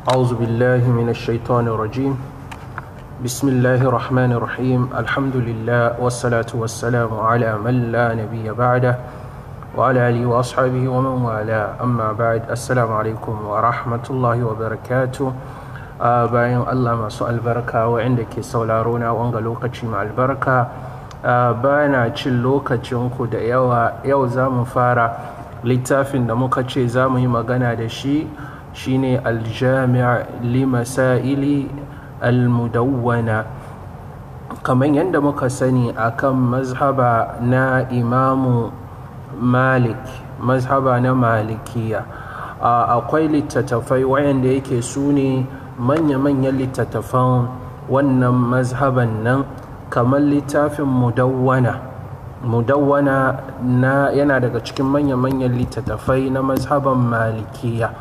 أعوذ بالله من الشيطان الرجيم بسم الله الرحمن الرحيم الحمد لله والصلاة والسلام على من لا نبي بعده وعلى آله وأصحابه ومن والاه أما بعد السلام عليكم ورحمة الله وبركاته bayan Allah masu albarka waɗanda ke sauraro na wanga lokaci mai albarka bana cin lokacinku da yawa yau za mu fara littafin da muka ce za mu yi magana da shi shine aljami' li masaili almudawwana kamar yadda muka sani akan mazhaba na imamu malik mazhaba na malikiya akwai littattafai wayanda yake su ne manya-manyan littattafan wannan mazhaban nan kamar littafin mudawwana mudawwana na yana daga cikin manya-manyan littattafai na mazhaban malikiya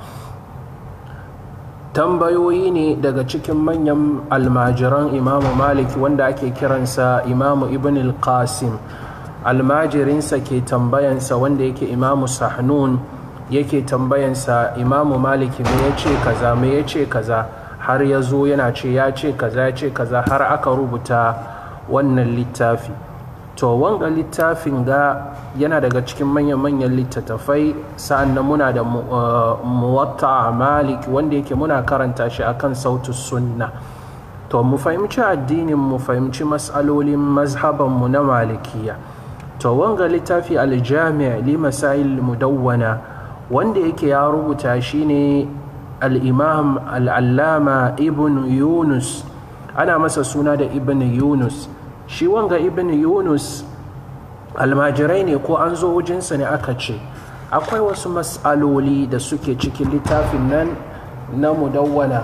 tambayoyi ne daga cikin manyan almajiran imamu maliki wanda ake kiransa imamu ibn al-qasim almajirinsa ke tambayansa wanda yake imamu sahnun yake tambayansa imamu maliki me ya ce kaza me ya ce kaza har ya zo yana ce ya ce kaza ya ce kaza har aka rubuta wannan littafi to wanga littafin ga yana daga cikin manyan-manyan littattafai sa'an nan muna da muwatta malik wanda yake muna karanta shi akan sautu sunna to mu fahimci addinin mu fahimci matsalolin mazhabanmu na malikiya to wanga littafi aljami' li masail mudawwana wanda yake ya rubuta shi ne al'imam al'allama ibn yunus ana masa suna da ibn yunus shi wanga ibn yunus almajirai ne ko an zo wujinsa ne aka ce akwai wasu matsaloli da suke cikin littafin nan na mudawwana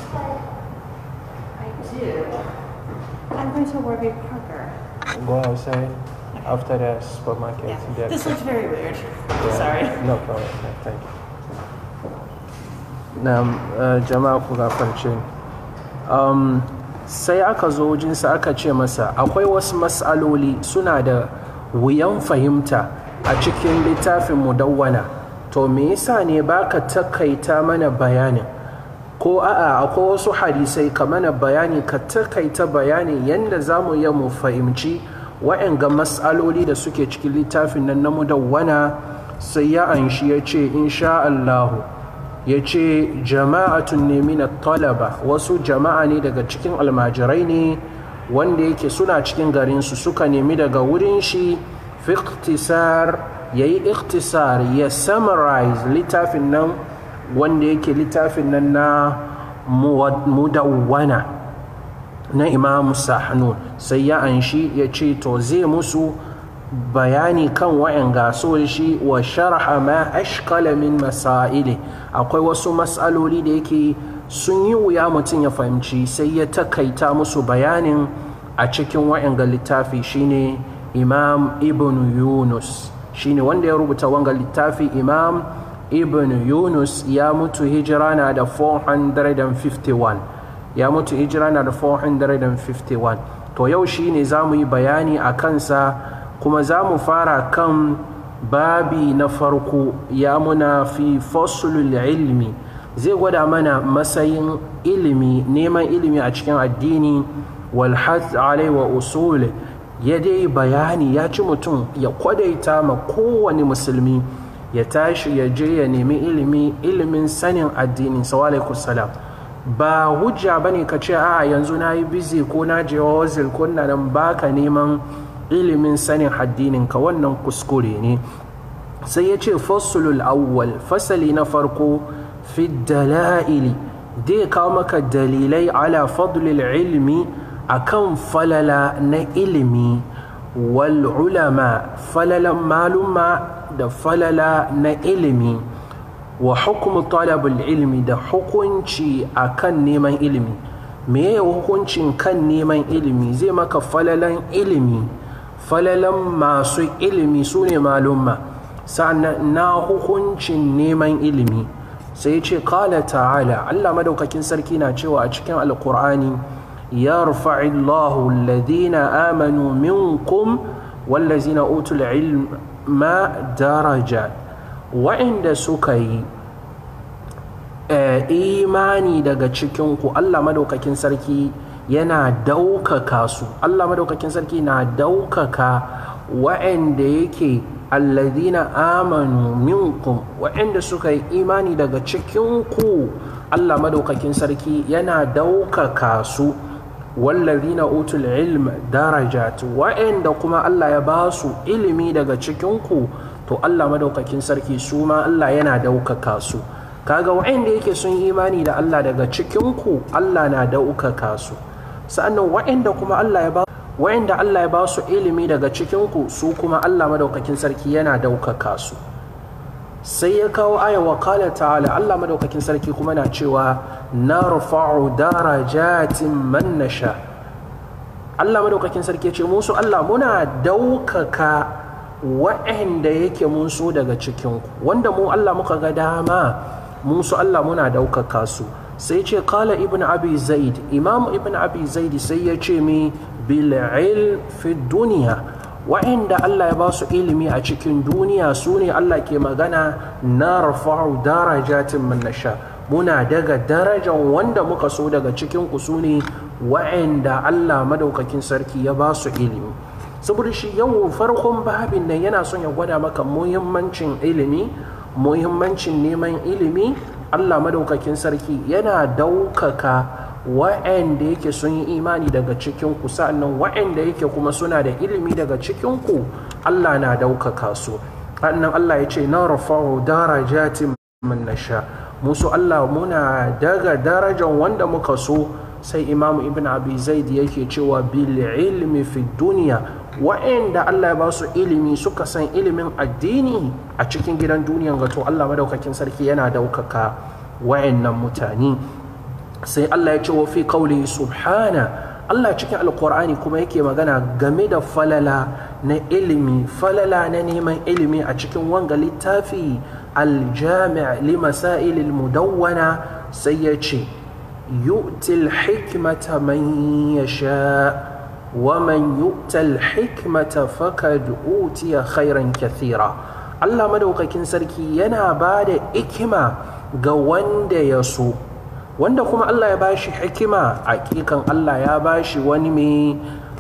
I'm going to Warby Parker. go outside after the supermarket Yeah. there. This looks very weird. Yeah, Sorry. no problem no, thank you na uh, jama'a ku gafarce ni um, sai aka zo wajinsa aka ce masa akwai wasu matsaloli suna da wuyan fahimta a cikin littafin mudawwana to me yasa ne baka takaita mana bayanin ko a'a akwai wasu hadisai ka mana bayani ka takaita bayani yadda za mu iya mu fahimci wa'anga matsaloli da suke cikin littafin nan na mudawwana sai ya anshi ya ce insha Allahu ya ce jama'atun ne mina talaba wasu jama'a ne daga cikin almajirai ne wanda yake suna cikin garinsu suka nemi daga wurin shi fi ikhtisar ya yi ikhtisar ya summarize littafin nan wanda yake littafin nan na mudawwana na imamu sahnun sai ya anshi ya ce to zai musu bayani kan wa'yan gaso shi wa sharha ma ashkala min masaili akwai wasu matsaloli da yake sun yi wuya mutum ya fahimci sai ya takaita musu bayanin a cikin wa'yan ga littafi shine imam ibn yunus shine wanda ya rubuta wanga littafi imam ibn yunus ya mutu hijira na da 451 ya mutu hijira na da 451 to yau shine za mu yi bayani a kansa kuma za mu fara kan babi na farko ya muna fi fasulul ilmi zai gwada mana matsayin ilimi neman ilimi a cikin addini walhaz alai wa usul ya dai bayani ya ci mutum ya kwadaita ma kowane musulmi ya tashi ya je ya nemi ilimi ilimin sanin addini sawalaikum salam ba hujja bane ka ce a yanzu na yi busy ko na je wazil ko na nan baka neman ilimin sanin addininka wannan kuskure ne sai ya ce fasulul awwal fasali na farko fi dala'ili dai kawo maka dalilai ala fadlil ilmi akan falala na ilimi wal ulama falalan maluma da falala na ilimi wa hukumu talabul ilmi da hukunci akan neman ilimi me hukuncin kan neman ilimi zai maka falalan ilimi falalan masu ilimi su ne malumma sannan na hukuncin neman ilimi sai ce kala ta'ala Allah madaukakin sarki na cewa a cikin alkur'ani ya rufa'illahu alladhina amanu minkum wallazina utul ilma daraja wa'inda suka yi imani daga cikinku Allah madaukakin sarki yana daukaka su Allah madaukakin sarki na daukaka wa'anda yake alladhina amanu minkum wa'anda suka yi imani daga cikinku Allah madaukakin sarki yana daukaka su wallazina utul ilm darajat wa'anda kuma Allah ya ba su ilimi daga cikinku to Allah madaukakin sarki su ma Allah yana daukaka su kaga wa'anda yake sun imani da Allah daga cikinku Allah na daukaka su sa'annan wa'anda kuma Allah ya ba wa'anda Allah ya ba su ilimi daga cikinku su kuma Allah madaukakin sarki yana daukaka su sai ya kawo aya wa kala ta'ala Allah madaukakin sarki kuma na cewa narfa'u darajatin man nasha Allah madaukakin sarki ce musu Allah muna daukaka wa'anda yake mun so daga cikinku wanda mu Allah muka ga dama mun so Allah muna daukaka su sai ce kala ibn abi zaid imam ibn abi zaid sai ya ce mi bil ilm fi duniya wa'inda Allah ya ba su ilimi a cikin duniya su ne Allah ke magana na rafa'u darajatin man nasha muna daga darajan wanda muka so daga cikin ku su ne wa'inda Allah madaukakin sarki ya ba su ilimi saboda shi yau farkon babin nan yana son ya gwada maka muhimmancin ilimi muhimmancin neman ilimi Allah madaukakin sarki yana daukaka wa'anda yake sun yi imani daga cikinku sa'annan wa'anda yake kuma suna da ilimi daga cikinku Allah na daukaka su annan Allah ya ce na rafa'u darajatin man nasha musu Allah muna daga darajan wanda muka so sai imamu ibn abi zaid yake cewa bil ilmi fi duniya wa'anda Allah ya ba su ilimi suka san ilimin addini a cikin gidan duniyan gato Allah madaukakin sarki yana daukaka wa'annan mutane sai Allah ya ce wa fi kauli subhana Allah cikin alkur'ani kuma yake magana game da falala na ilimi falala na neman ilimi a cikin wanga littafi aljami' li masailil mudawwana sai ya ce yu'til hikmata man yasha wa man yu'tal hikmata fakad utiya khairan kathira Allah madaukakin sarki yana ba da ikima ga wanda ya so wanda kuma Allah ya bashi hikima hakikan Allah ya bashi wani mai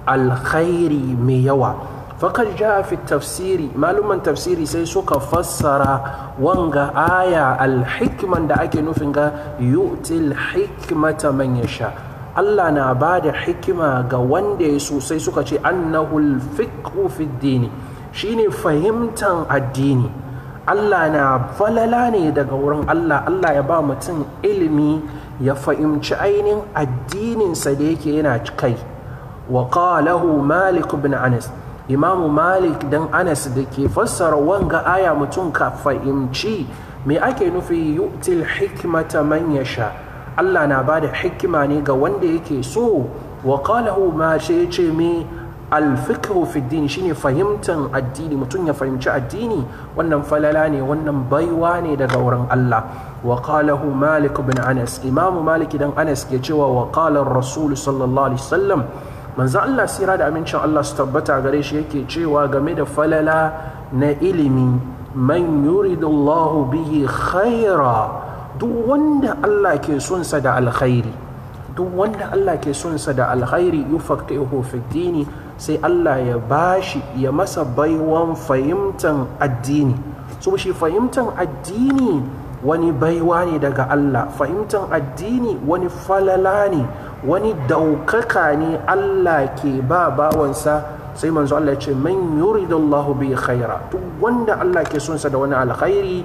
alkhairi mai yawa fakar ja fi tafsiri maluman tafsiri sai suka fassara wanga aya alhikman da ake nufin ga yu'til hikmata man yasha Allah na ba da hikima ga wanda ya so sai suka ce annahu alfiqhu fi dini shine fahimtan addini Allah na falala ne daga wurin Allah Allah ya ba mutum ilimi ya fahimci ainihin addininsa da yake yana kai wa qalahu malik bin anas imamu malik dan anas da ke fassara wanga aya mutum ka fahimci me ake nufi yu'til hikmata man yasha Allah na bada hikima ne ga wanda yake so wa qalahu ma shi ce me alfikhu fi din shine fahimtan addini mutum ya fahimci addini wannan falala ne wannan baiwa ne daga wurin Allah wa qalahu malik bin anas imamu malik dan anas ke cewa wa qala rasul sallallahu alaihi wasallam manzo Allah sira da amincin Allah su tabbata gare shi yake cewa game da falala na ilimi man yuridullahu bihi khaira duk wanda Allah ke son sa da alkhairi duk wanda Allah ke son sa da alkhairi yufaqihu fi dini sai Allah ya bashi ya masa baiwan fahimtan addini so shi fahimtan addini wani baiwa ne daga Allah fahimtan addini wani falala ne wani daukaka ne Allah ke ba bawansa sai manzo Allah ya ce man yuridullahu bi khaira duk wanda Allah ke son sa da wani alkhairi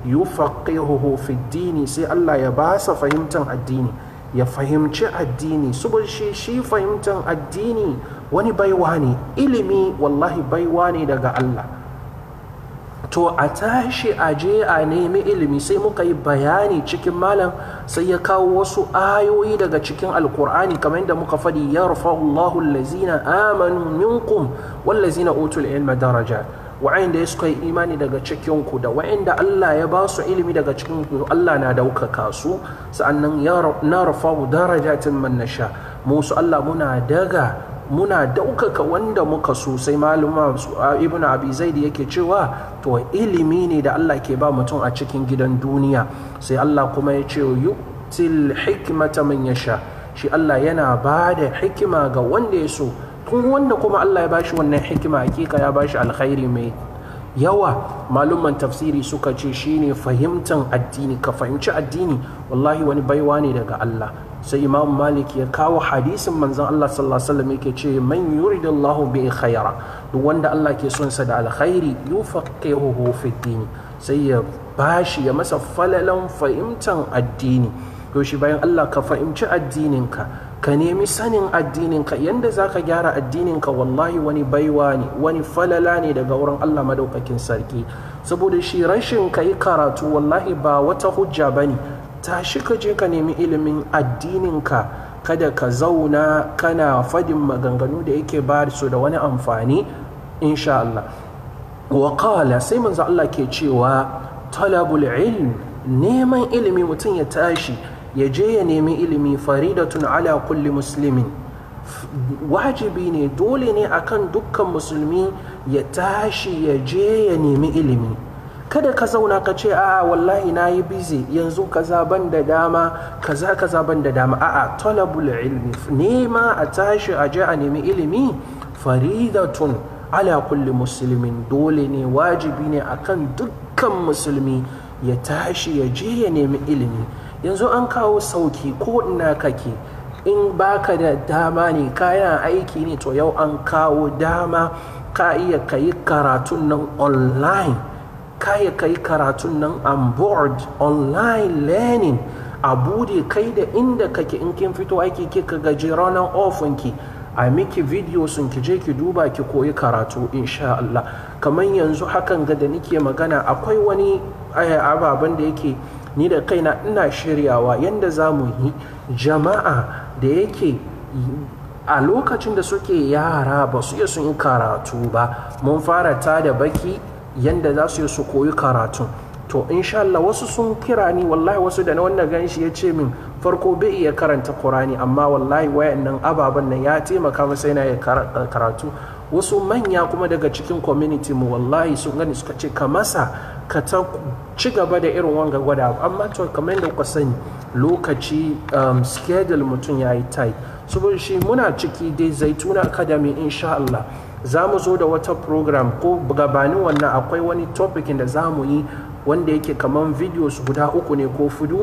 yufaqihuhu fi dini sai Allah ya ba sa fahimtan addini ya fahimci addini saboda shi shi fahimtan addini wani baiwa ne ilimi wallahi baiwa ne daga Allah to a tashi a je a nemi ilimi sai muka yi bayani cikin malam sai ya kawo wasu ayoyi daga cikin alkur'ani kamar yadda muka faɗi ya Allahu allazina amanu minkum wallazina utul ilma daraja wa'anda suka yi imani daga cikinku da wa'anda Allah ya ba su ilimi daga cikinku Allah na daukaka su sa'annan na rafa'u darajatin man nasha musu Allah muna daga muna daukaka wanda muka so sai maluma ibn abi zaid yake cewa to ilimi ne da Allah ke ba mutum a cikin gidan duniya sai Allah kuma ya ce yu'til hikmata man yasha shi Allah yana ba da hikima ga wanda ya so tun wanda kuma Allah ya bashi wannan hikima hakika ya bashi alkhairi mai yawa malumman tafsiri suka ce shine fahimtan addini ka fahimci addini wallahi wani baiwa ne daga Allah sai imam malik ya kawo hadisin manzon Allah sallallahu alaihi wasallam yake ce man yuridullahu bi khaira duk wanda Allah ke son sa da alkhairi yufaqihuhu fi din sai ya bashi ya masa falalan fahimtan addini to shi bayan Allah ka fahimci addininka ka nemi sanin addininka yanda za ka gyara addininka wallahi wani baiwa ne wani falala ne daga wurin Allah madaukakin sarki saboda shi rashin ka yi karatu wallahi ba wata hujja ba ne tashi ka je ka nemi ilimin addininka kada ka zauna kana fadin maganganu da yake ba su da wani amfani insha Allah wa sai manzo Allah ke cewa talabul ilm neman ilimi mutum ya tashi ya je ya nemi ilimi faridatun ala kulli muslimin wajibi ne dole ne akan dukkan musulmi ya tashi ya je ya nemi ilimi kada ka zauna ka ce a'a wallahi na yi busy yanzu kaza ban da dama kaza kaza ban da dama a'a talabul ilmi nema a tashi a je a nemi ilimi faridatun ala kulli muslimin dole ne wajibi ne akan dukkan musulmi ya tashi ya je ya nemi ilimi yanzu an kawo sauki ko ina kake in baka da dama ne kayan aiki ne to yau an kawo dama ka iya ka yi karatun nan online ka iya ka yi karatun nan on board online learning a bude kai da inda kake in kin fito aiki kika gaji ranar ofinki a miki video sun ki je ki duba ki koyi karatu insha Allah kamar yanzu hakan ga da nike magana akwai wani ababen da yake ni da kaina ina shiryawa yadda za mu yi jama'a da yake a lokacin da suke yara ba su iya sun yi karatu ba mun fara ta da baki yadda za su yi su koyi karatu to insha Allah wasu sun kira ni wallahi wasu da na wannan ganshi ya ce min farko bai iya karanta Qur'ani amma wallahi wayannan ababen nan ya taimaka masa yana ya karatu wasu manya kuma daga cikin community mu wallahi sun gani suka ce ka masa ka ta ci gaba da irin wanga gwada amma to kamar yadda kuka sani lokaci um, schedule mutum ya yi tight saboda shi muna ciki dai zaituna academy insha Allah za mu zo da wata program ko gabanin wannan akwai wani topic da za mu yi wanda yake kamar videos guda uku ne ko fudu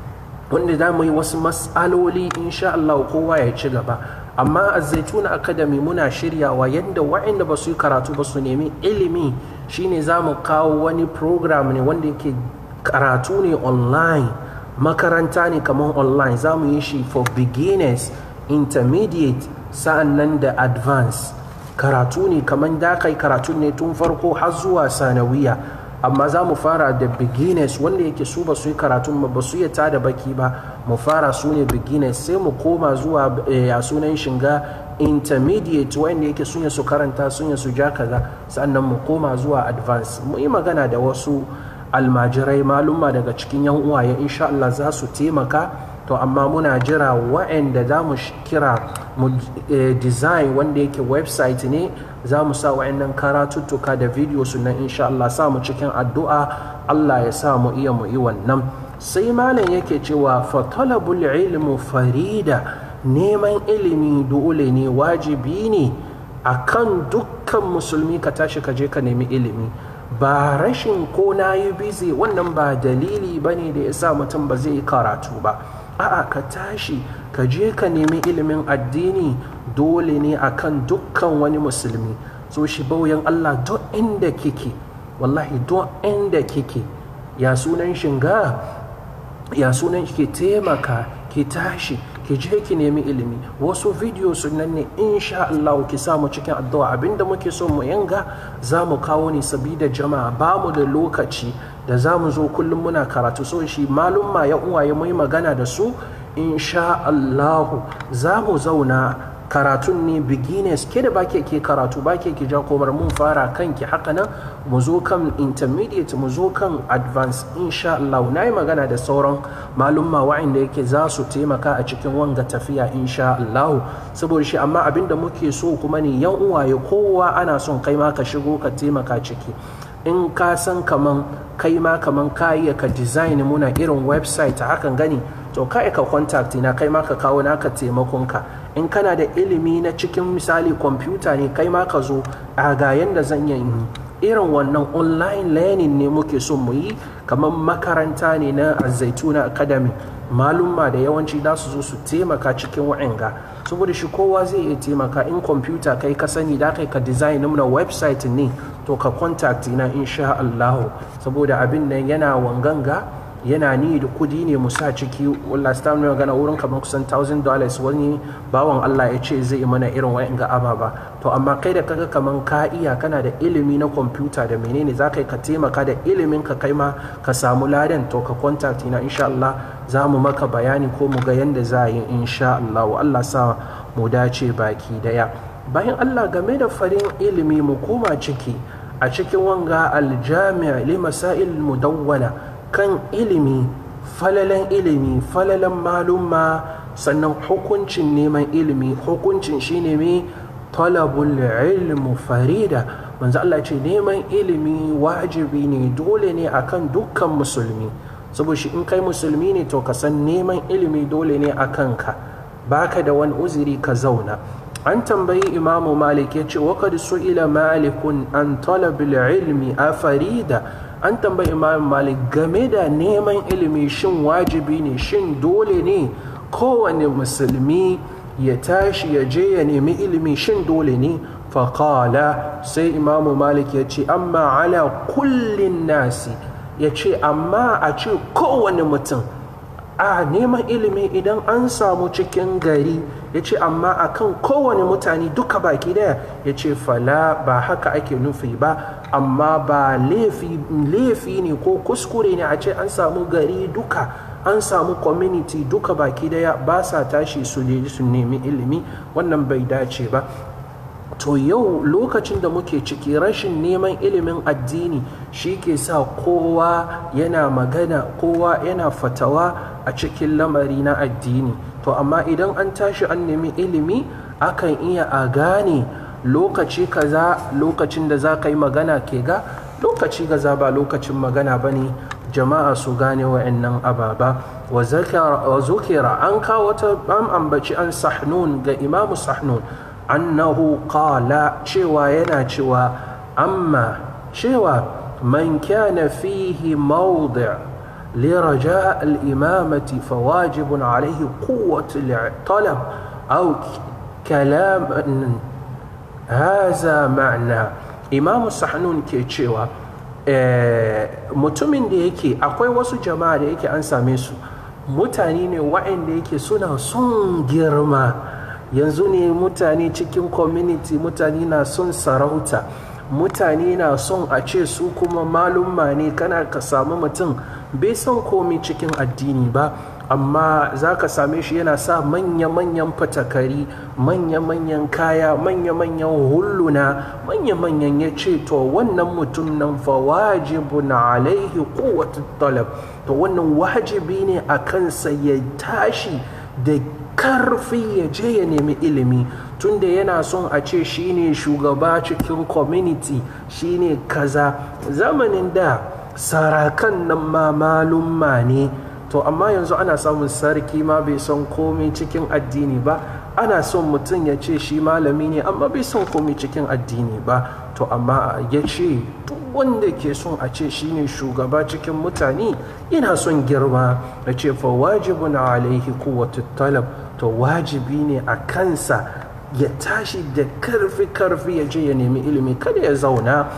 wanda za mu yi wasu matsaloli insha Allah kowa ya ci gaba amma a zaituna academy muna shiryawa yadda wa'inda ba su yi karatu ba su nemi ilimi shine za mu kawo wani program ne wanda yake karatu ne online makaranta ne kamar online za mu yi shi for beginners intermediate sa'an nan da advance karatu ne kamar da kai karatu ne tun farko har zuwa sanawiya amma za mu fara da beginners wanda yake su ba su yi karatu ba su yi tada baki ba mu fara su ne beginners sai mu koma zuwa a sunan shiga intermediate wanda yake sun su karanta sun su ja kaza sannan mu koma zuwa advance mu yi magana da wasu almajirai malumma daga cikin yan uwaye insha Allah za su taimaka to amma muna jira wa'anda za mu kira mu design wanda yake website ne za mu sa wa'annan karatuttuka da video sunan insha Allah sa mu cikin addu'a Allah ya sa mu iya mu yi wannan sai malam yake cewa fa talabul ilmu farida neman ilimi dole ne wajibi ne akan dukkan musulmi ka tashi ka je ka nemi ilimi ba rashin ko na yi bizi wannan ba dalili ba ne da ya sa mutum ba zai yi karatu ba a'a ka tashi ka je ka nemi ilimin addini dole ne akan dukkan wani musulmi so shi bauyan Allah duk inda kike wallahi duk inda kike ya sunan shinga ya sunan ki taimaka ki tashi ki je ki nemi ilimi wasu video sunan ne insha Allah ki samu cikin addu'a abinda muke so mu yanga za mu kawo ne sabida jama'a ba mu da lokaci da za mu zo kullum muna karatu so shi malum ma ya uwaye mu magana da su insha Allah za mu zauna karatun ne beginners ke da bake ke karatu bake ke ja komar mun fara kanki haka nan mu zo kan intermediate mu zo kan advance insha Allah na yi magana da sauran malumma wa'inda yake za su taimaka a cikin wanga tafiya insha Allah saboda shi amma abinda muke so kuma ne yan uwaye kowa ana son kai ma ka shigo ka taimaka ciki in ka san kaman kai ma kaman ka iya ka design muna irin website hakan gani to ka ka contact na kai ma ka kawo naka taimakon ka in kana da ilimi na cikin misali kwamfuta ne kai ma ka zo a ga yanda zan yi irin wannan online learning ne muke son mu yi kamar makaranta ne na zaituna academy malumma da yawanci za su zo su taimaka cikin wa'anga saboda shi kowa zai iya taimaka in kwamfuta kai ka sani da kai ka design na website ne to ka contact na insha Allah saboda abin nan yana wanganga yana ni da kudi ne mu sa ciki last time ne magana wurin kamar kusan thousand dollars wani bawan Allah ya ce zai mana irin wayan ga ababa to amma kai da kaga kaman ka iya kana da ilimi na kwamfuta da menene za ka ka taimaka da ilimin ka kai ma ka samu ladan to ka contact na insha Allah za mu maka bayani ko mu ga yanda za a yi insha Allah Allah sa mu dace baki daya bayan Allah game da farin ilimi mu koma ciki a cikin wanga aljami' li masail mudawwana kan ilimi falalan ilimi falalan malumma sannan hukuncin neman ilimi hukuncin shine mai talabul ilmu farida manzo Allah ce neman ilimi wajibi ne dole ne akan dukkan musulmi saboda shi in kai musulmi ne to ka san neman ilimi dole ne akan ka baka da wani uzuri ka zauna an tambayi imamu malik ya ce wakad su'ila malikun an talabil ilmi a farida an tambayi imam malik game da neman ilimi shin wajibi ne shin dole ne kowane musulmi ya tashi ya je ya nemi ilimi shin dole ne faƙala sai imamu malik ya ce amma ala kullin nasi ya ce amma a ce kowane mutum a neman ilimi idan an samu cikin gari ya ce amma akan kowane mutane duka baki daya ya ce fala ba haka ake nufi ba amma ba laifi ne ko kuskure ne a ce an samu gari duka an samu community duka baki daya ba sa tashi su su nemi ilimi wannan bai dace ba to yau lokacin da muke ciki rashin neman ilimin addini shi ke sa kowa yana magana kowa yana fatawa a cikin lamari na addini to amma idan an tashi an nemi ilimi akan iya a gane lokaci kaza lokacin da za ka yi magana ke ga lokaci gaza ba lokacin magana ba ne jama'a su gane wa'annan ababa wa zukira an kawo wata an ambaci an sahnun ga imamu sahnun annahu qala cewa yana cewa amma cewa man kana fihi mawdi' لرجاء الإمامة فواجب عليه قوة الطلب أو كلام هذا معنى إمام الصحنون كيتشيوا mutumin da yake akwai wasu jama'a da yake an same su mutane ne wa'anda yake suna son girma yanzu ne mutane cikin community mutane na son sarauta mutane na son a ce su kuma malumma ne kana ka samu mutum bai son komi cikin addini ba amma za ka same shi yana sa manya-manyan fatakari manya-manyan kaya manya-manyan hulluna manya-manyan ya ce to wannan mutum nan fa wajibun alaihi kowace talab to wannan wajibi ne a kansa ya tashi da karfi ya je ya nemi ilimi tunda yana son a ce shine shugaba cikin community shine kaza zamanin da sarakan nan ma malumma ne to amma yanzu ana samun sarki ma bai son komai cikin addini ba ana son mutum ya ce shi malami ne amma bai son komai cikin addini ba to amma ya ce duk wanda ke son a ce shi ne shugaba cikin mutane yana son girma ya ce fa wajibun alaihi kuwatu talab to wajibi ne a kansa ya tashi da karfi karfi ya je ya nemi ilimi kada ya zauna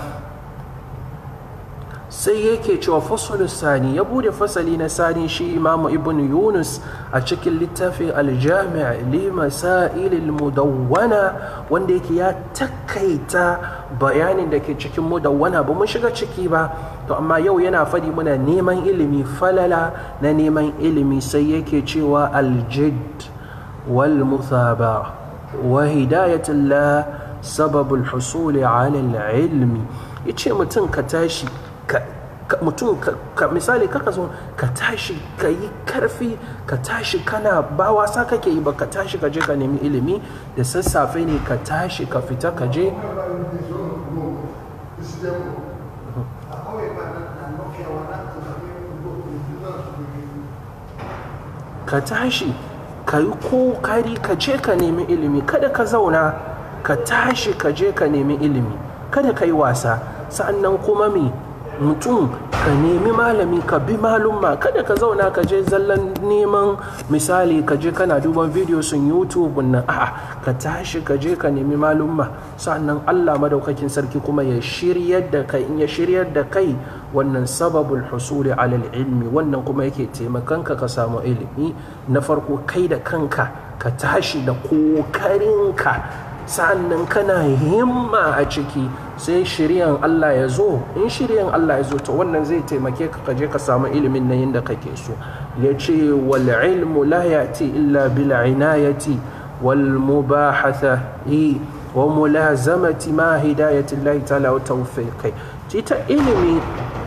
sai yake cewa fasalu sani ya bude fasali na sani shi imamu ibn yunus a cikin littafin aljami' li masailil mudawwana wanda yake ya takaita bayanin da ke cikin mudawwana ba mun shiga ciki ba to amma yau yana fadi muna neman ilimi falala na neman ilimi sai yake cewa aljid wal muthaba wa hidayatullah sababul husuli ala ilmi yace mutum ka tashi ka mutum ka misali kaka zo ka tashi ka yi karfi ka tashi kana ba wasa kake yi ba ka tashi ka je ka nemi ilimi da sassafe ne ka tashi ka fita ka je ka tashi ka yi kokari ka je ka nemi ilimi kada ka zauna ka tashi ka je ka nemi ilimi kada ka yi wasa sa'annan kuma me mutum ka nemi malami ka bi malumma kada ka zauna ka je zallan neman misali ka je kana duban video sun youtube nan a'a ka tashi ka je ka nemi malumma sannan allah madaukakin sarki kuma ya shiryar da kai in ya shiryar da kai wannan sababul husuli alal ilmi wannan kuma yake taimakanka ka samu ilimi na farko kai da kanka ka tashi da kokarinka sa'annan kana himma a ciki sai shiryan Allah ya zo in shiryan Allah ya zo to wannan zai taimake ka kaje ka samu ilimin na yadda kake so ya ce wal ilmu la yati illa bil inayati wal mubahathati wa mulazamati ma hidayati Allah ta'ala wa tawfiqi ita ilimi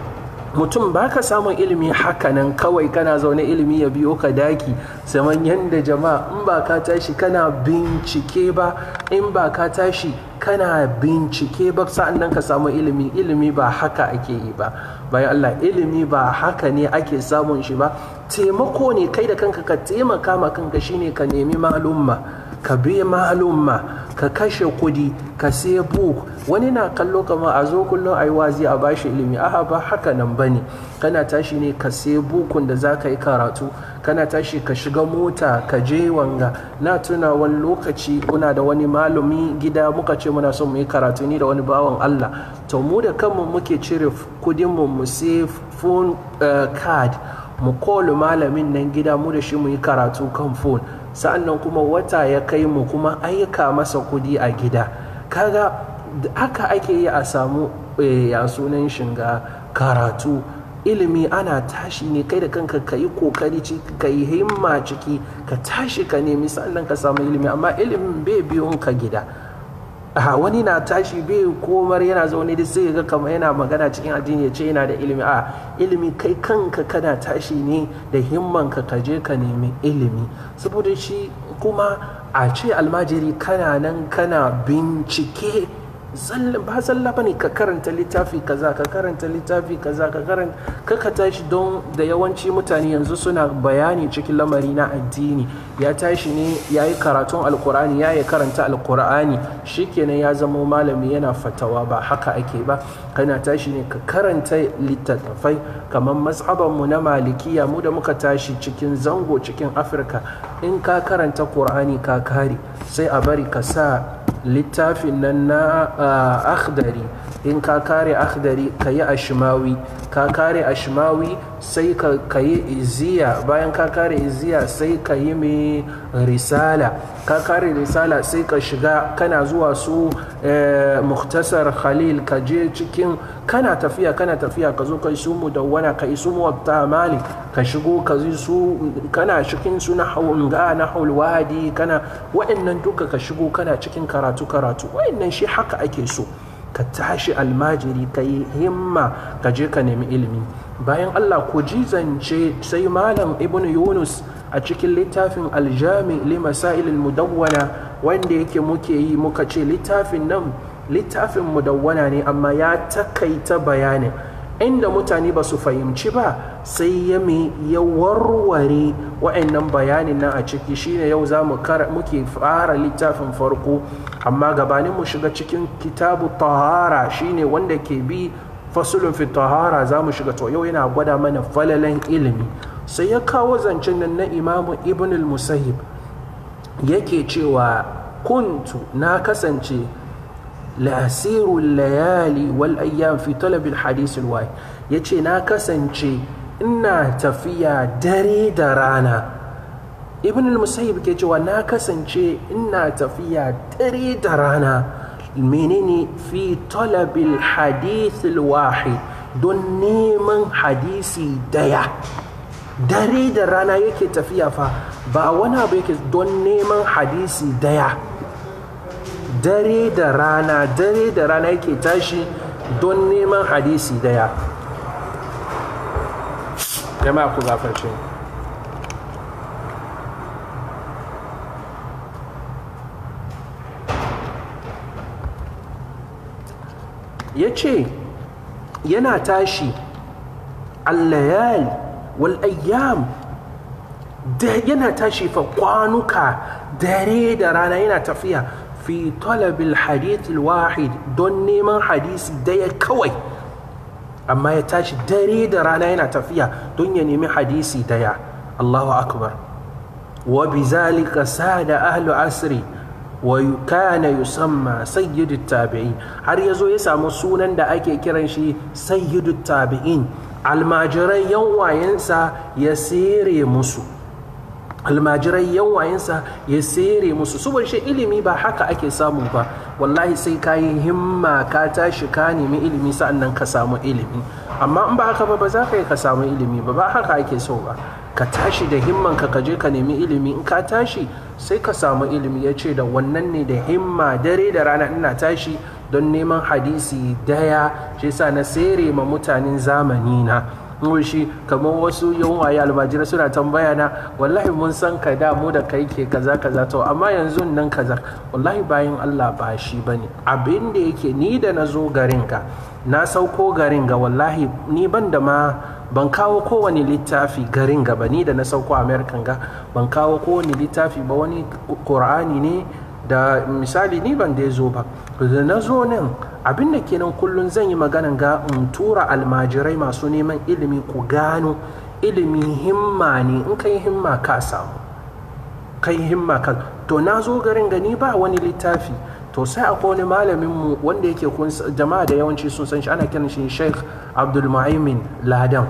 mutum ba ka samun ilimi hakanan kawai kana zaune ilimi ya biyo ka daki zaman yadda jama'a in ba ka tashi kana bincike ba in ba ka tashi kana bincike ba sa'an nan ka samu ilimi ilimi ba haka ake yi ba bayan Allah ilimi ba haka ne ake samun shi ba taimako ne kai da kanka ka taimaka ma kanka shine ka nemi malumma ka bi malumma ka kashe kudi ka sai book wani na kallo kama a zo kullum a yi wazi a bashi ilimi aha ba haka nan bane kana tashi ne ka sai bukun da za ka yi karatu kana tashi ka shiga mota ka je wanga na tuna wani lokaci muna da wani malumi gida muka ce muna son mu yi karatu ni da wani bawan Allah to mu da kanmu muke cire kudinmu mu sai phone card mu kolu malamin nan gida mu da shi mu yi karatu kan phone sa'annan kuma wata ya kai mu kuma aika masa kudi a gida kaga haka ake yi a samu ya sunan shinga karatu ilimi ana tashi ne kai da kanka ka yi kokari ka yi himma ciki ka tashi ka nemi sannan ka samu ilimi amma ilimin bai biyun ka gida a wani na tashi bai komar yana zaune da sai ga kamar yana magana cikin addini ya ce yana da ilimi a ilimi kai kanka kana tashi ne da himman ka ka je ka nemi ilimi saboda shi kuma a ce almajiri kana nan kana bincike ba zalla bane ka karanta littafi kaza ka karanta littafi kaza ka karanta kaka tashi don da yawanci mutane yanzu suna bayani cikin lamari na addini ya tashi ne ya yi karatun alkur'ani ya yi karanta alkur'ani shikenan ya zama malami yana fatawa ba haka ake ba kana tashi ne ka karanta littattafai kamar mu na malikiya mu da muka tashi cikin zango cikin afirka in ka karanta kur'ani ka kare sai a bari ka sa littafin nan na akhdari in ka kare akhdari ka yi ashimawi ka kare ashimawi sai ka yi iziya bayan ka kare iziya sai ka yi mai risala ka kare risala sai ka shiga kana zuwa su muktasar khalil ka je cikin kana tafiya kana tafiya ka zo kai su mudawwana ka isu muwatta mali ka shigo ka zi su kana cikin su na haunga na wadi kana wa'annan duka ka shigo kana cikin karatu karatu wa'annan shi haka ake so ka tashi almajiri ka yi himma ka je ka nemi ilimi bayan allah ku ji zance sai malam ibn yunus a cikin littafin aljami li masailil mudawwana wanda yake muke yi muka ce littafin nan littafin mudawwana ne amma ya takaita bayanin inda mutane ba su fahimci ba sai ya mi ya warware wa'annan bayanin nan a ciki shine yau za mu muke fara littafin farko amma gabanin mu shiga cikin kitabu tahara shine wanda ke bi fasulun fi tahara za mu shiga to yau yana gwada mana falalan ilimi sai ya kawo zancen nan na imamu ibn al-musahib yake cewa kuntu na kasance lasiru layali wal ayyam fi talabil hadis alwahid yace na kasance ina tafiya dare da rana ibn al-musayyib ke cewa na kasance ina tafiya dare da rana menene fi talabil hadith alwahid don neman hadisi daya dare da rana yake tafiya fa ba wani abu yake don neman hadisi daya dare da rana dare da rana yake tashi don neman hadisi daya jama'a ku gafarce ya ce yana tashi allayal wal ayyam da yana tashi fa kwanuka dare da rana yana tafiya fi talabil hadith wahid don neman hadisi daya kawai amma ya tashi dare da rana yana tafiya don ya nemi hadisi daya Allahu akbar wa bizalika sada ahlu asri wa kana yusamma sayyidu tabi'in har yazo ya samu sunan da ake kiran shi sayyidu tabi'in almajirai yan wayensa ya sere musu almajirai yan wayensa ya sere musu saboda shi ilimi ba haka ake samu ba wallahi sai ka yi himma ka tashi ka nemi ilimi sa'annan ka samu ilimi amma in ba haka ba ba za ka yi ka samu ilimi ba ba haka ake so ba ka tashi da himman ka je ka nemi ilimi in ka tashi sai ka samu ilimi ya ce da wannan ne da himma dare da rana ina tashi don neman hadisi daya shi sa na sere ma mutanen zamani na shi kamar wasu yawaye almajirai suna tambaya na wallahi mun san ka da mu da kai ke kaza kaza to amma yanzu nan kaza wallahi bayan Allah ba shi bane abin da yake ni da na zo garin ga na sauko garin ga wallahi ni ban da ma ban kawo kowane littafi garin ga ba ni da na sauko american ga ban kawo kowane littafi ba wani qur'ani ne da misali ni ban da zo ba da na zo nan abin da kenan kullum zan yi maganan ga in tura almajirai masu neman ilimi ku gano ilimi himma ne in kai himma ka samu kai himma ka to na zo garin gani ba wani littafi to sai akwai wani malamin mu wanda yake kun jama'a da yawanci sun san shi ana kiran shi Sheikh Abdul Mu'aymin Ladan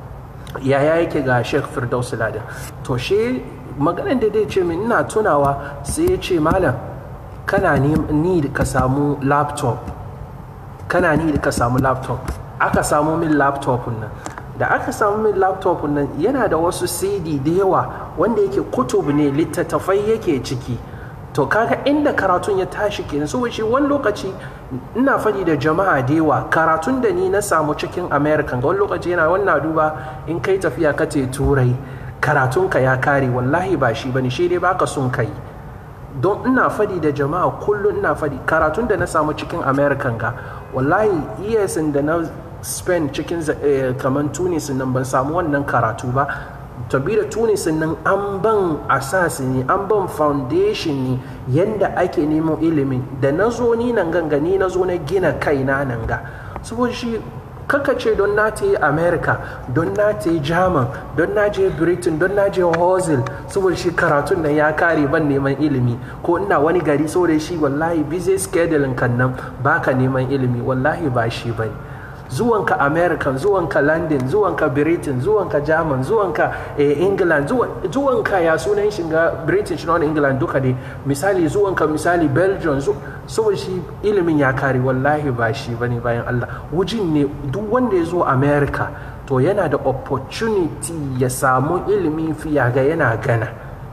yaya yake ga Sheikh Firdaus Ladan to shi maganan da dai ce min ina tunawa sai ya ce malam kana ni ka samu laptop kana ni ka samu laptop aka samu min laptop nan da aka samu min laptop nan yana da wasu cd da yawa wanda yake kutub ne littattafai yake ciki to kaga inda karatun ya tashi kenan so shi wani lokaci ina faɗi da jama'a da yawa karatun da ni na samu cikin american ga wani lokaci yana wannan duba in kai tafiya ka te turai karatunka ya kare wallahi ba shi bane shi dai baka sun kai don ina fadi da jama'a kullum ina fadi karatun da na samu cikin american ga wallahi years da na spend cikin kamar tunis nan ban samu wannan karatu ba tabi da tunis nan an ban asasi ne an ban foundation ne yadda ake nemo ilimin da na zo ni nan ganga ni na zo na gina kaina nan ga saboda shi kaka ce don na ta yi america don na ta yi german don na je britain don na je hosel saboda shi karatun nan ya kare ban neman ilimi ko ina wani gari saboda shi wallahi busy schedule kan nan baka neman ilimi wallahi ba shi bane zuwanka american zuwanka london zuwanka britain zuwanka german zuwanka eh, england zuwanka ya sunan shiga british na england duka dai misali zuwanka misali belgium saboda shi ilimin ya kare wallahi ba shi bane bayan allah wujin ne duk wanda ya zo america to yana da opportunity ya samu ilimi fiya ga yana gana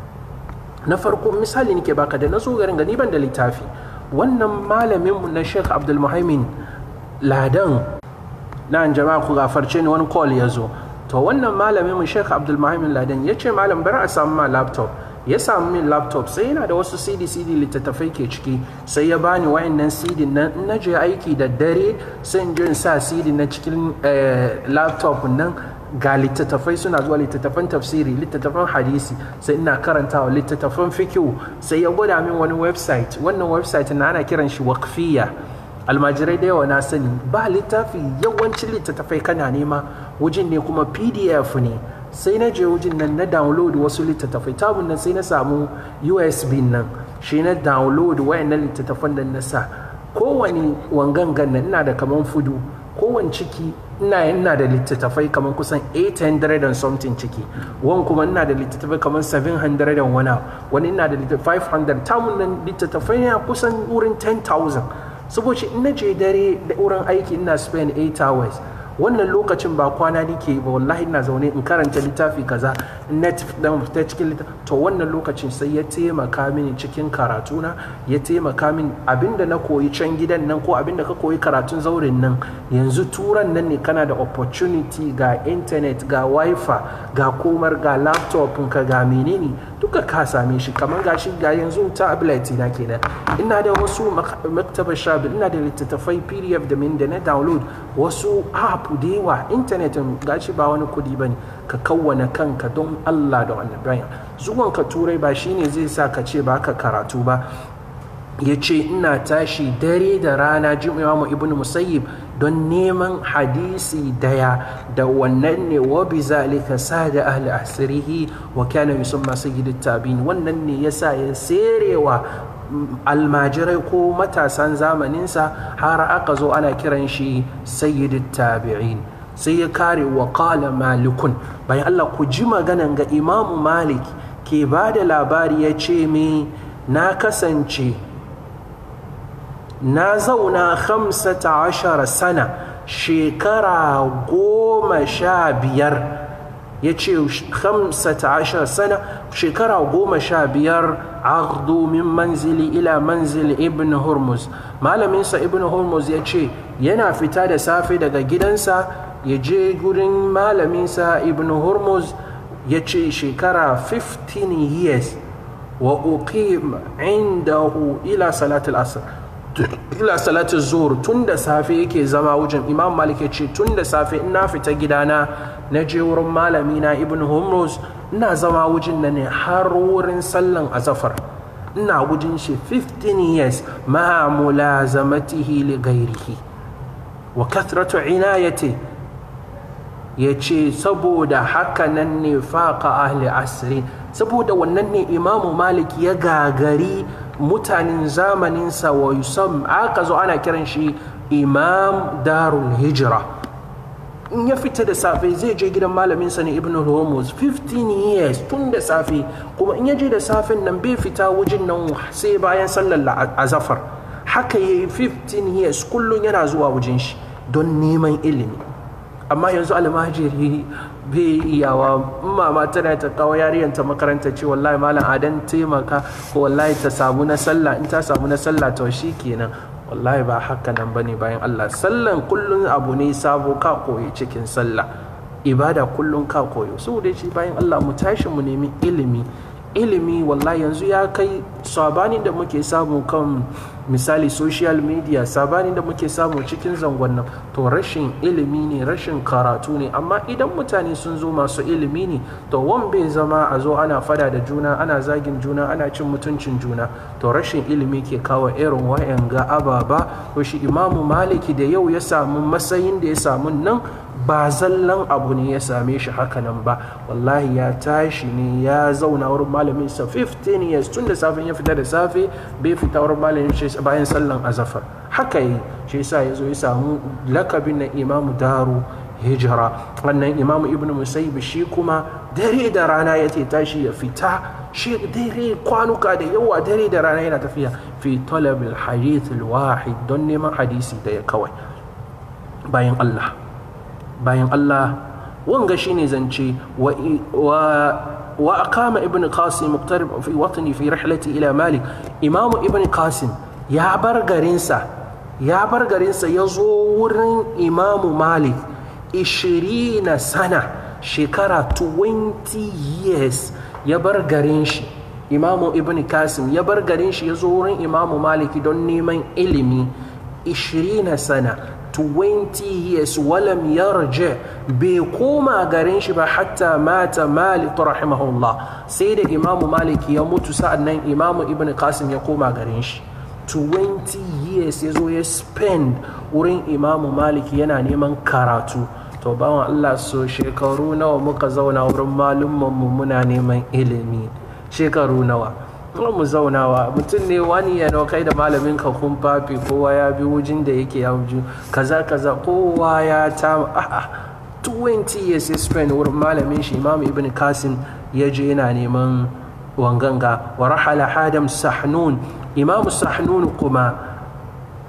na farko misali nake baka da na zo garin gani ban da littafi wannan malaminmu na sheikh abdulmuhaimin ladan na jama'a ku gafarce ni wani call ya zo to wannan malamin mu Sheikh Abdul Muhammad Ladan ya ce malam bari a samu ma laptop ya samu min laptop sai yana da wasu CD CD littattafai ke ciki sai ya bani wayannan CD nan in na je aiki da dare sai in je in sa CD na cikin laptop nan ga littattafai suna zuwa littattafan tafsiri littattafan hadisi sai ina karantawa littattafan fikihu sai ya gwada min wani website wannan website na ana kiran shi waqfiyya almajirai da yawa na sani ba littafi yawancin littattafai kana nema wajen ne kuma pdf ne sai na je wajen nan na download wasu littattafai tabun nan sai na samu usb nan shi na download wayannan littattafan da na sa kowane wangangan nan ina da kaman fudu kowane ciki ina ina da littattafai kamar kusan 800 and something ciki wani kuma ina da littattafai kamar 700 and wani wani ina da littattafai 500 tamun nan littattafai ne kusan wurin 10,000 saboda in na je dare da wurin aiki ina spend 8 hours wannan lokacin ba kwana nike ba wallahi ina zaune in karanta littafi kaza net dan ta cikin littafi to to wannan lokacin sai ya taimaka mini cikin karatuna ya taimaka min abinda na koyi can gidan nan ko abinda ka koyi karatun zaurin nan yanzu turan nan ne kana da opportunity ga internet ga wifi ga komar ga laptop ka ga menene duka ka same shi kamar gashi ga yanzu tablet na kenan ina da wasu maktaba shabi ina da littattafai pdf da min da na download wasu app da yawa internet gashi ba wani kudi bane ka kawwana kanka don Allah da wannan bayan zuwan ka turai ba shine zai sa ka ce ba ka karatu ba ya ce ina tashi dare da rana jin imamu ibn musayyib don neman hadisi daya da wannan ne wa bi zalika sada ahli asrihi wa kana yusamma sayyidut tabin wannan ne yasa ya serewa almajirai ko matasan zamaninsa har aka zo ana kiran shi sayyidut tabi'in sai ya kare wa qala malikun bayan Allah ku ji maganan ga imamu malik ke ba da labari ya ce mi na kasance na zauna hamsata ashara sana shekara goma sha biyar ya ce hamsata ashara sana shekara goma sha biyar aghdu min manzili ila manzili ibn hurmuz malaminsa ibn hurmuz ya ce yana fita da safe daga gidansa ya je gurin malaminsa ibn hurmuz ya ce shekara 15 years wa uqim indahu ila salatul asr ila salatu zuhur tun da safe yake zama wajen imam malik ya ce tun da safe ina fita gidana na je wurin malami na ibn humrus ina zama wajen na ne har wurin sallan azafar ina wajen shi 15 years ma mulazamatihi li gairihi wa kathratu inayati ya ce saboda haka nan ne faqa ahli asri saboda wannan ne imamu malik ya gagari mutanen zamaninsa wa yusam aka zo ana kiran shi imam darul hijira in ya fita da safe zai je gidan malaminsa ne ibn hormuz 15 years tun da safe kuma in ya je da safen nan bai fita wajen nan sai bayan sallar azafar haka ya yi 15 years kullum yana zuwa wajen shi don neman ilimi amma yanzu almajiri bai iyawa mama tana ta kawo yariyanta makaranta ce wallahi malam adan taimaka ko wallahi ta samu na sallah in ta samu na sallah to shi kenan wallahi ba haka nan bane bayan Allah sallan kullun abu ne sabo ka koyi cikin sallah ibada kullun ka koyo saboda shi bayan Allah mu tashi mu nemi ilimi ilimi wallahi yanzu ya kai sabanin da muke samu kan misali social media sabanin da muke samu cikin zangon nan to rashin ilimi ne rashin karatu ne amma idan mutane sun zo masu ilimi ne to wan bai zama a zo ana fada da juna ana zagin juna ana cin mutuncin juna to rashin ilimi ke kawo irin wayan ga ababa ko shi imamu maliki da yau ya samu matsayin da ya samu nan ba zallan abu ne ya same shi hakanan ba wallahi ya tashi ne ya zauna wurin malamin sa 15 years tun da safin ya fita da safe bai fita wurin malamin shi bayan sallan azafar haka yi shi yasa ya zo ya samu lakabin na imamu daru hijira wannan imamu ibn musayyib shi kuma dare da rana ya tashi ya fita shi dare kwanuka da yawa dare da rana yana tafiya fi talab al-hadith al-wahid don neman hadisi da ya kawai bayan Allah bayan Allah wanga shine zance wa wa aqama ibn qasim muqtarib fi watni fi rihlati ila malik imamu ibn qasim ya bar garinsa ya bar garinsa ya zo wurin imamu malik 20 sana shekara 20 years ya bar garin shi imamu ibn qasim ya bar garin shi ya zo wurin imamu maliki don neman ilimi 20 sana 20 years walam yarje bai koma garin shi ba hatta mata malik rahimahullah sai da imamu maliki ya mutu sa'annan imamu ibn qasim ya koma garin shi 20 years ya zo ya spend wurin imamu maliki yana neman karatu to bawan allah so shekaru nawa muka zauna wurin malummanmu muna neman ilimi shekaru nawa mu zaunawa mutum ne wani ya kai da malamin ka kun fafi kowa ya bi wujin da yake ya wuju kaza kaza kowa ya ta a'a 20 years ya spend wurin malamin shi imam ibn kasim ya je yana neman wanganga wa rahala hadam sahnun imam sahnun kuma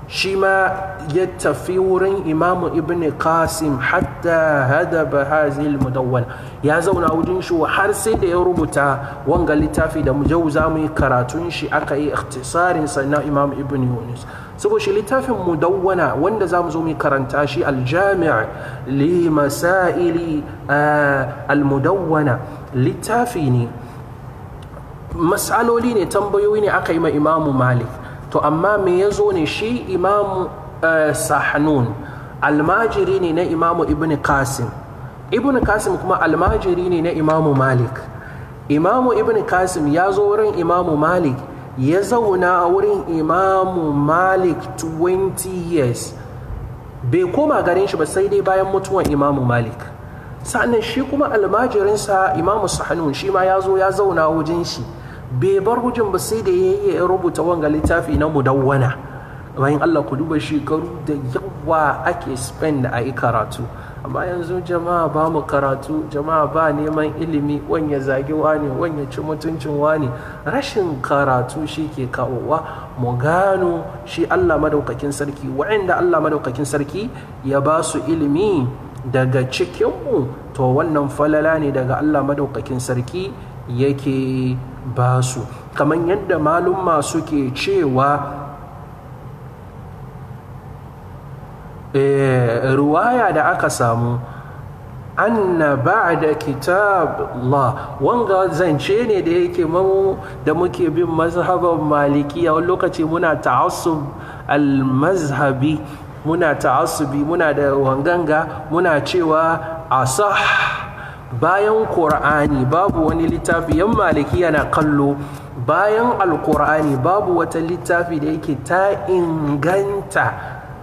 shi ma ya tafi wurin imamu ibn qasim hatta hadaba hazil mudawwana ya zauna wajen shi har sai da ya rubuta wanga littafi da mu jau za mu yi karatun shi aka yi ikhtisarin sa na imam ibn yunus saboda shi littafin mudawwana wanda za mu zo mu karanta shi aljami' li masaili almudawwana littafi ne matsaloli ne tambayoyi ne aka yi ma imamu malik to amma me ya zo ne shi imamu sahnun almajiri ne na imamu ibn qasim ibn qasim kuma almajiri ne na imamu malik imamu ibn qasim ya zo wurin imamu malik ya zauna a wurin imamu malik 20 years bai koma garin shi ba sai dai bayan mutuwan imamu malik sa'annan shi kuma almajirinsa imamu sahnun shi ma ya zo ya zauna wajen shi bai bar hujin ba sai da ya rubuta wanga littafi na mudawwana bayan Allah ku duba shekaru da yawa ake spend a yi karatu amma yanzu jama'a ba mu karatu jama'a ba neman ilimi wanya zagi wani wanya ci mutuncin wani rashin karatu shi ke kawowa mu gano shi Allah madaukakin sarki wa'anda Allah madaukakin sarki ya ba su ilimi daga cikinmu to wannan falala ne daga Allah madaukakin sarki yake ba su kamar yadda malumma suke cewa ruwaya da aka samu anna ba'da kitab Allah wanga zance ne da yake mamu da muke bin mazhaban malikiya wani lokaci muna ta'assub al-mazhabi muna ta'assubi muna da wanganga muna cewa asah bayan ƙur'ani babu wani littafi yan maliki yana kallo bayan alƙur'ani babu wata littafi da yake ta inganta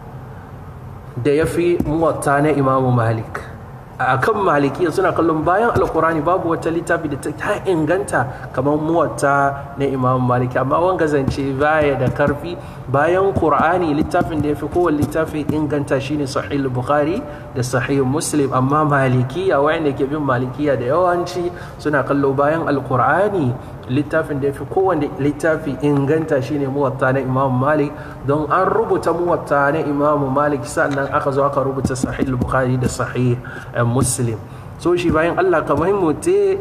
da ya fi muwatta na imamu malik a kan maliki suna kallon bayan alƙur'ani babu wata littafi da ta inganta kamar muwatta na imamu malik amma wanga zance baya da karfi bayan ƙur'ani littafin da ya fi kowane littafi inganta shine sahih bukhari da sahih muslim amma malikiya wayanda ke bin malikiya da yawanci suna kallo bayan alkur'ani littafin da ya fi kowane littafi inganta shine muwatta na imamu malik don an rubuta muwatta na imamu malik sannan aka zo aka rubuta sahih bukhari da sahih muslim so shi bayan allah kamar mutu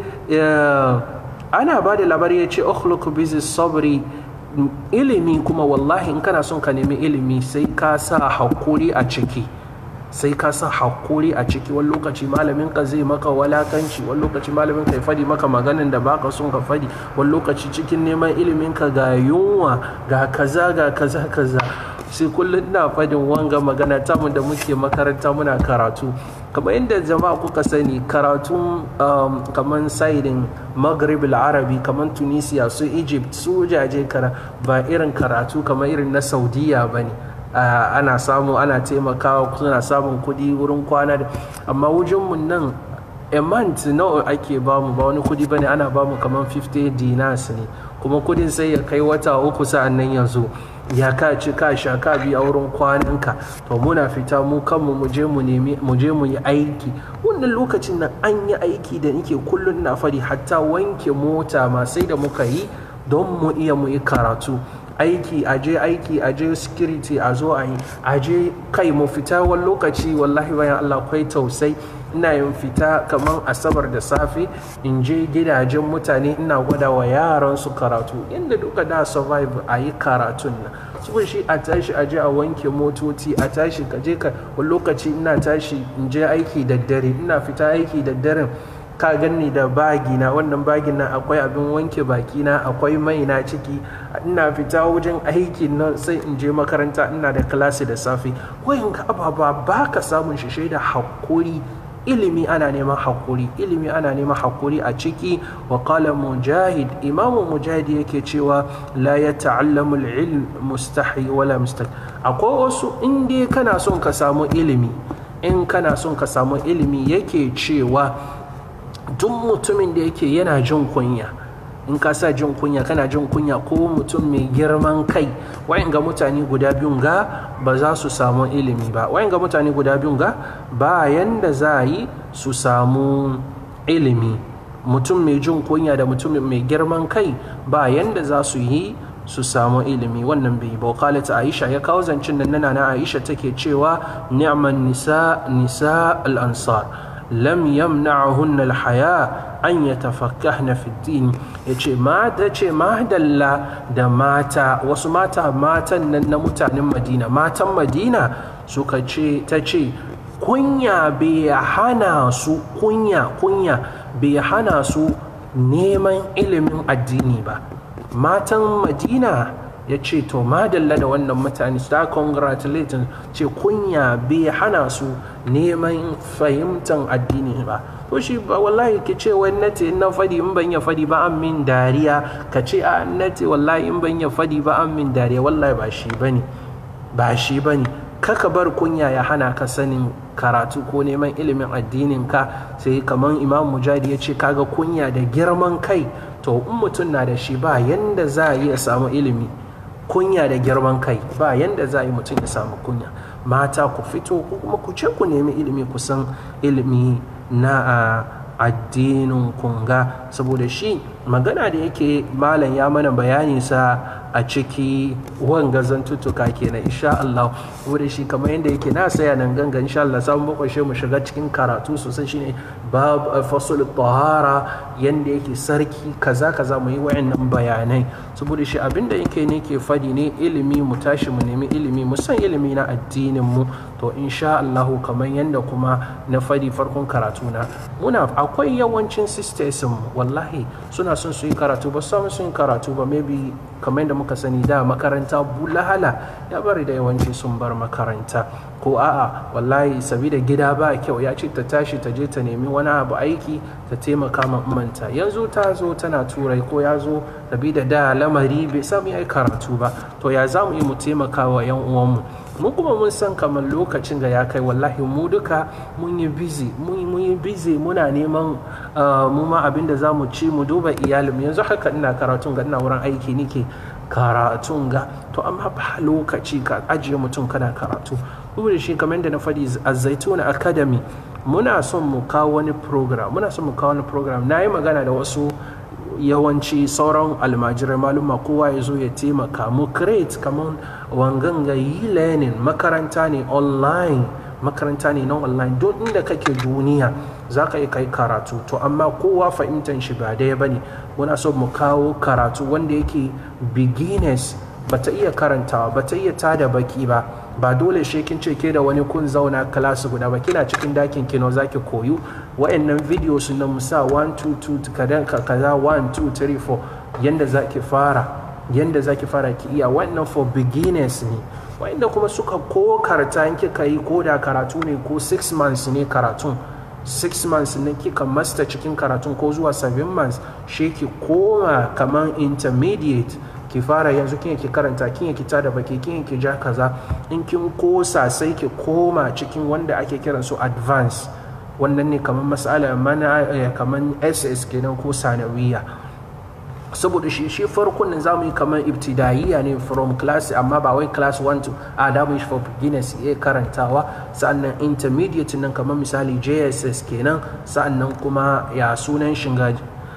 ana ba da labari ya ce ukhluk bizi sabri ilimi kuma wallahi in kana son ka nemi ilimi sai ka sa hakuri a ciki sai ka sa hakuri a ciki wani lokaci malamin ka zai maka walakanci wani lokaci malamin ka ya fadi maka maganin da baka son ka fadi wani lokaci cikin neman ilimin ka ga yunwa ga kaza ga kaza kaza sai kullum ina fadin wanga magana tamu da muke makaranta muna karatu kamar inda jama'a kuka sani karatun um, kamar saidin maghrib arabi kamar tunisia su egypt su jaje kara ba irin karatu kamar irin na saudiya ba ne Uh, ana samu ana taimakawa suna samun kudi wurin kwana da amma wajenmu nan a month nawa ake bamu ba wani kudi bane ana bamu kamar 50 dinars ne kuma kudin sai ya kai wata uku sa'an nan yanzu ya ka ci ka sha ka bi a wurin kwananka to muna fita mu kanmu mu je mu nemi mu je mu yi aiki wannan lokacin nan an yi aiki da nake kullun na fari hatta wanke mota ma sai da muka yi don mu iya mu yi karatu aiki aje aiki aje security a zo a yi aje kai mu fita wani lokaci wallahi bayan Allah kwai tausai ina yin fita kamar asabar da safe in je gidajen mutane ina gwada wa yaran su karatu inda duka da survive a yi karatun nan saboda shi a tashi aje a wanke motoci a tashi ka je ka wani lokaci ina tashi in je aiki da dare ina fita aiki da daren ka ganni da bagina wannan bagin nan akwai abin wanke bakina akwai mai na ciki ina fita wajen aikin nan sai in je makaranta ina da klasi da safe wayan ka ababa ba ka samun shi da hakuri ilimi ana neman hakuri ilimi ana neman hakuri a ciki wa qala mujahid imamu mujahid yake cewa la ya ta'allamu al-ilm mustahi wala mustaq akwai wasu in dai kana son ka samu ilimi in kana son ka samu ilimi yake cewa duk mutumin da yake yana jin kunya in ka sa jin kunya kana jin kunya ko mutum mai girman kai wayan ga mutane guda biyun ga ba za su samu ilimi ba wayan ga mutane guda biyun ga ba yanda za a yi su samu ilimi mutum mai jin kunya da mutum mai girman kai ba yanda za su yi su samu ilimi wannan bai ba qalat aisha ya kawo zancin nan nana na aisha take cewa ni'man nisa nisa al-ansar lam yamna'hunna al-haya an yatafakkahna fi din yace ma da ce madalla da mata wasu mata matan nan na mutanen Madina matan Madina suka ce ta ce kunya bai hana su kunya kunya bai hana su neman ilimin addini ba matan madina ya ce to madalla da wannan mutane su ta congratulating ce kunya bai hana su neman fahimtar addini ba to shi ba wallahi ki ce wai nate in na fadi in ban ya fadi ba an min dariya ka ce a nate wallahi in ban ya fadi ba an min dariya wallahi ba shi bane ba shi bane kaka bar kunya ya hana ka sanin karatu ko neman ilimin addinin ka sai kamar imam mujadi ya ce kaga kunya da girman kai to in mutum na da shi ba yanda za a iya samu ilimi kunya da girman kai ba yanda za a yi mutum ya samu kunya mata ku fito ko kuma ku ce ku nemi ilimi kusan ilimi na addinin kunga saboda shi magana da yake malam ya mana bayani sa a ciki wanga zantuttuka kenan insha Allah wuri shi kamar yadda yake na saya nan ganga insha Allah samun bakwashe mu shiga cikin karatu sosai shine bab fasul tahara yanda yake sarki kaza kaza mu yi wayannan bayanai saboda shi abinda yake ne ke fadi ne ilimi mu tashi mu nemi ilimi mu san ilimi na addinin mu to insha Allah kamar yanda kuma na fadi farkon karatu na muna akwai yawancin sisters wallahi suna son su yi karatu ba su sun karatu ba maybe kamar yadda muka sani da makaranta bulahala ya bari da yawanci sun bar makaranta ko a'a wallahi sabida gida ba kyau ya ce ta tashi ta je ta nemi wani abu aiki ta taimaka ma manta yanzu ta zo tana turai ko ya zo sabida da lamari bai samu ya yi karatu ba to ya za mu yi mu taimaka wa yan uwanmu mu kuma mun san kamar lokacin da ya kai wallahi mu duka mun yi busy mun yi busy muna neman mu ma abin da za mu ci mu duba iyalin yanzu haka ina karatun ga ina wurin aiki nike karatun ga to amma ba lokaci ka ajiye mutum kana karatu da shi kamar da na faɗi a zaituna academy muna son mu kawo wani program muna son mu kawo wani program na yi magana da wasu yawanci sauran almajirai maluma kowa ya zo ya taimaka mu create kamar wanganga yi learning makaranta ne online makaranta ne na online don inda kake duniya za ka yi kai karatu to amma kowa fahimtar shi ba daya ba ne muna so mu kawo karatu wanda yake beginners bata iya karantawa bata iya tada baki ba ba dole shi kin ce ke da wani kun zauna class guda ba kina cikin dakin kino zaki koyu wa'annan video su na musa 1 2 2 kadan kaza 1 2 3 4 yanda zaki fara yanda zaki fara ki iya wannan for beginners ne wa'anda kuma suka ko karata in kika yi ko da karatu ne ko 6 months ne karatun 6 months ne kika master cikin karatun ko zuwa 7 months shi ki koma kaman intermediate ki fara yanzu kin ki karanta kin ki tada baki kin ki ja kaza in kin kosa sai ki koma cikin wanda ake kiran su advance wannan ne kamar masala mana kamar ss kenan ko sanawiya saboda shi shi farkon nan zamu yi kamar ibtidaiya ne from class amma ba wai class 1 to a da mu shi for beginners ya karantawa sannan intermediate nan kamar misali jss kenan sannan kuma ya sunan shiga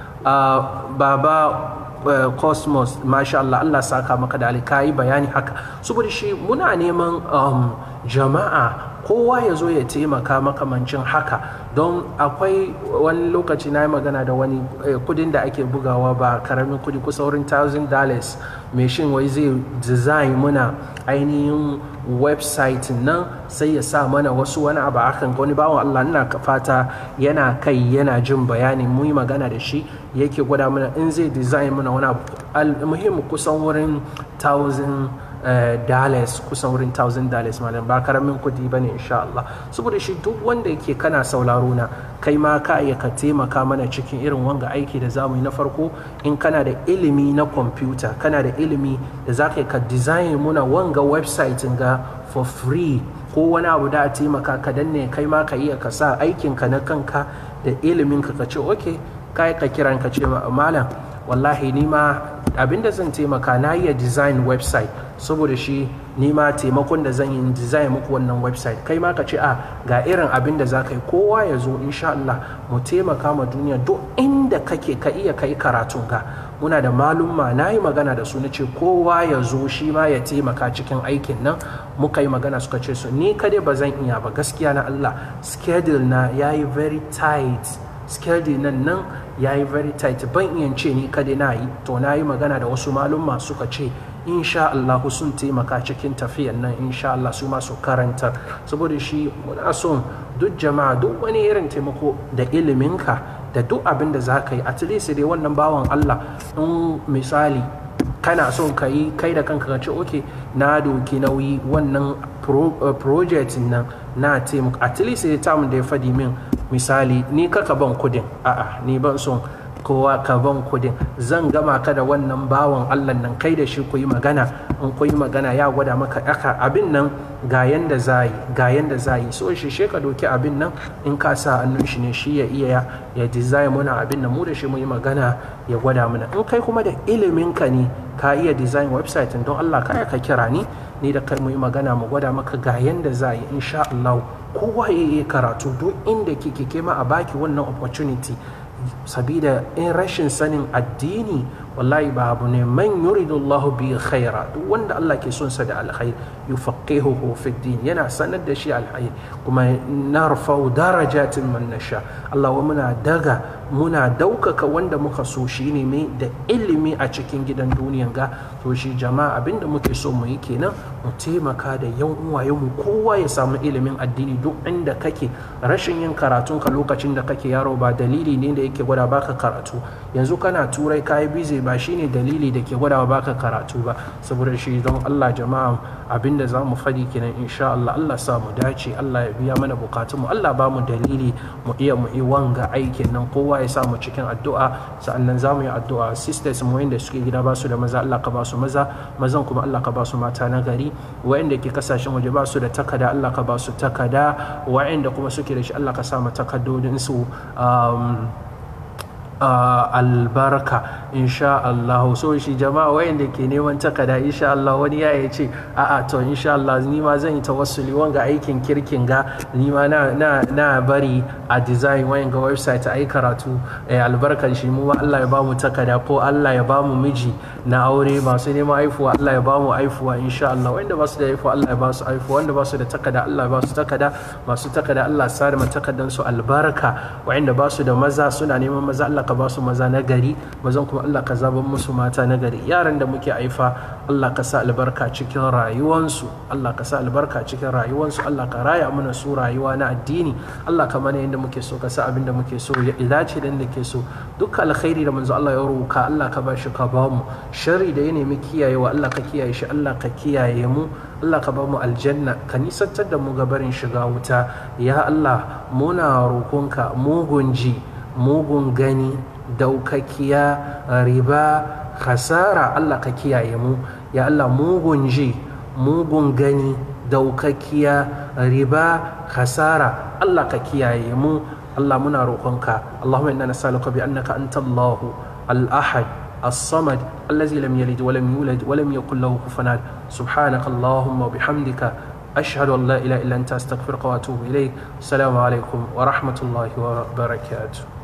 baba Uh, cosmos masha Allah Allah saka maka da alkai bayani haka saboda shi muna neman um, jama'a kowa ya zo ya taimaka makamancin haka don akwai wani lokaci na yi magana da wani eh, kudin da ake bugawa ba karamin kudi kusa wurin thousand dollars mai shin wai zai design muna ainihin website nan sai ya sa mana wasu wani abu akan wani bawan Allah ina fata yana kai yana jin bayani mu yi magana da shi yake gwada mana in zai design mana wani abu muhimmi kusan wurin thousand dollars kusan wurin thousand dollars malam ba karamin kudi bane insha Allah saboda shi duk wanda yake kana sauraro na kai ma ka iya ka taimaka mana cikin irin wanga aiki da zamu yi na farko in kana da ilimi na kwamfuta kana da ilimi da za ka design muna wanga website ga for free ko wani abu da a taimaka ka danne kai ma ka iya ka sa aikinka na kanka da ilimin ka ka ce okay kai ka kiran ka ce malam wallahi ni ma abinda zan taimaka na iya design website saboda shi ni ma taimakon da zan yi design muku wannan website kai ma ka ce a ga irin abin da za ka yi kowa ya zo insha Allah mu taimaka ma duniya duk inda kake ka iya kai karatun ka muna da malumma na yi magana da su na ce kowa ya zo shi ma ya taimaka cikin aikin nan muka yi magana suka ce su ni kadai ba zan iya ba gaskiya na Allah schedule na ya yi very tight schedule nan nan ya yi very tight ban iya ce ni kadai na yi to na yi magana da wasu malumma suka ce insha Allah sun taimaka cikin tafiyan nan insha Allah su masu karantar saboda shi muna son duk jama'a duk wani irin taimako da iliminka da duk abin da za ka yi at least dai wannan bawan Allah in misali kana son ka yi kai da kanka ka ce ok na doki nauyi wannan project nan na taimaka at least dai tamun da ya fadi min misali ni kaka ban kudin a'a ni ban son kowa ka ban kudin zan gama ka da wannan bawan allah nan kai da shi ku yi magana in ku yi magana ya gwada maka aka abin nan ga yanda za yi ga yanda za yi so shi she ka doki abin nan in ka sa hannun shi ne shi ya iya ya design muna abin nan mu da shi mu yi magana ya gwada mana in kai kuma da ilimin ka ne ka iya design website don allah ka ka kira ni ni da kai mu yi magana mu gwada maka ga yanda za yi insha allah kowa ya yi karatu duk inda kike kema a baki wannan opportunity sabida in rashin sanin addini wallahi ba abu ne man yuridu Allah bi khaira duk wanda Allah ke son sa da alkhair yufaqihuhu fi din yana sanar da shi alkhair kuma narfau darajatin man nasha Allah wa muna daga muna daukaka wanda muka so shi ne mai da ilimi a cikin gidan duniyan ga to shi jama'a abinda muke so mu yi kenan mu taimaka da yan uwaye mu kowa ya samu ilimin addini duk inda kake rashin yin karatun ka lokacin da kake yaro ba dalili ne da yake gwada baka karatu yanzu kana turai kayi bize ba shine dalili da ke gwada baka karatu ba saboda shi don Allah jama'a abinda za mu fadi kenan insha Allah Allah sa mu dace Allah ya biya mana bukatun mu Allah ba mu dalili mu iya mu yi wanga aikin nan kowa ya sa mu cikin addu'a sa'annan za mu yi addu'a sisters mu wanda suke gida ba su da maza Allah ka ba su maza mazan kuma Allah ka ba su mata na gari wa'anda ke kasashen waje ba su da takada Allah ka ba su takada wa'anda kuma suke da shi Allah ka sa mu takaddodin su albarka insha Allah so shi jama'a wayanda ke neman takada insha Allah wani ya ya ce a'a to insha Allah ni ma zan yi tawassuli wanga aikin kirkin ga ni ma na, na, na bari a design wayan ga website ai karatu eh, albarkan shi mu ma Allah ya bamu takada ko Allah ya bamu miji na aure masu neman aifuwa Allah ya bamu aifuwa insha Allah wanda ba su da aifuwa Allah ya ba su aifuwa wanda ba su da takada Allah ya ba su takada masu takada Allah ya sa da takadan su albarka wayanda ba su da maza suna neman maza Allah ka ba su maza na gari mazan kuma Allah ka zaban musu mata na gari yaran da muke haifa Allah ka sa albarka cikin rayuwansu Allah ka sa albarka cikin rayuwansu Allah ka raya mana su rayuwa na addini Allah ka mana yadda muke so ka sa abin da muke so ya dace da inda ke so duk alkhairi da manzo Allah ya roka Allah ka ba shi ka ba mu sharri da ya nemi kiyayewa Allah ka kiyaye shi Allah ka kiyaye mu Allah ka ba mu aljanna ka nisantar da mu gabarin shiga wuta ya Allah muna roƙonka mugun ji mugun gani daukakiya riba khasara Allah ka kiyaye mu ya Allah mugun ji mugun gani daukakiya riba khasara Allah ka kiyaye mu Allah muna roƙonka Allahumma inna nas'aluka bi annaka anta Allahu al-ahad الصمد الذي لم يلد ولم يولد ولم يكن له كفوا احد سبحانك اللهم وبحمدك أشهد أن لا إله إلا أنت أستغفرك وأتوب إليك السلام عليكم ورحمة الله وبركاته